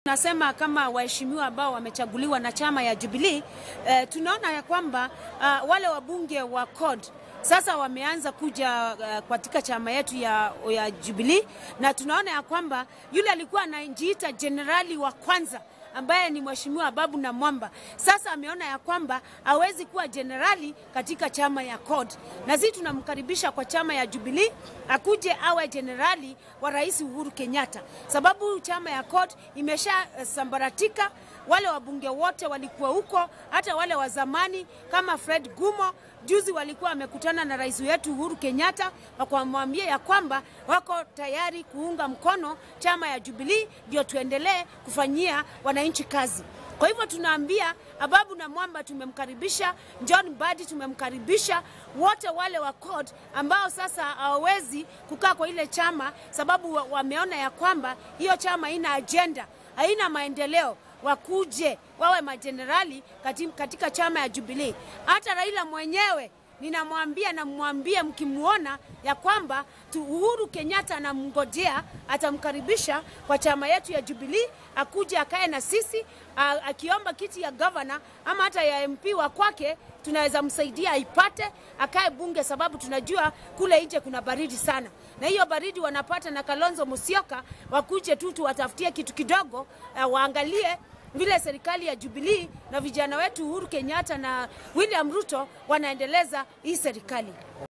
Nasema kama waheshimiwa ambao wamechaguliwa na chama ya Jubilee eh, tunaona ya kwamba uh, wale wabunge wa CORD sasa wameanza kuja uh, katika chama yetu ya, ya Jubilee na tunaona ya kwamba yule alikuwa anajiita jenerali wa kwanza ambaye ni mheshimiwa Babu na Mwamba sasa ameona ya kwamba hawezi kuwa jenerali katika chama ya CORD, na sisi tunamkaribisha kwa chama ya Jubilee akuje awe jenerali wa Rais Uhuru Kenyatta, sababu chama ya CORD imesha uh, sambaratika. Wale wabunge wote walikuwa huko, hata wale wa zamani kama Fred Gumo juzi walikuwa wamekutana na rais wetu Uhuru Kenyatta wakamwambia ya kwamba wako tayari kuunga mkono chama ya Jubilee ndio tuendelee kufanyia wananchi kazi. Kwa hivyo tunaambia Ababu na Mwamba tumemkaribisha, John Mbadi tumemkaribisha, wote wale wa CORD ambao sasa hawawezi kukaa kwa ile chama sababu wameona ya kwamba hiyo chama haina ajenda, haina maendeleo wakuje wawe majenerali katika chama ya Jubilee. Hata Raila mwenyewe ninamwambia, namwambia mkimwona ya kwamba Uhuru Kenyatta anamngojea, atamkaribisha kwa chama yetu ya Jubilee, akuje akae na sisi, akiomba kiti ya gavana ama hata ya MP wa kwake, tunaweza msaidia aipate, akae bunge, sababu tunajua kule nje kuna baridi sana, na hiyo baridi wanapata na Kalonzo Musyoka, wakuje tu tuwatafutie kitu kidogo, uh, waangalie vile serikali ya Jubilee na vijana wetu Uhuru Kenyatta na William Ruto wanaendeleza hii serikali.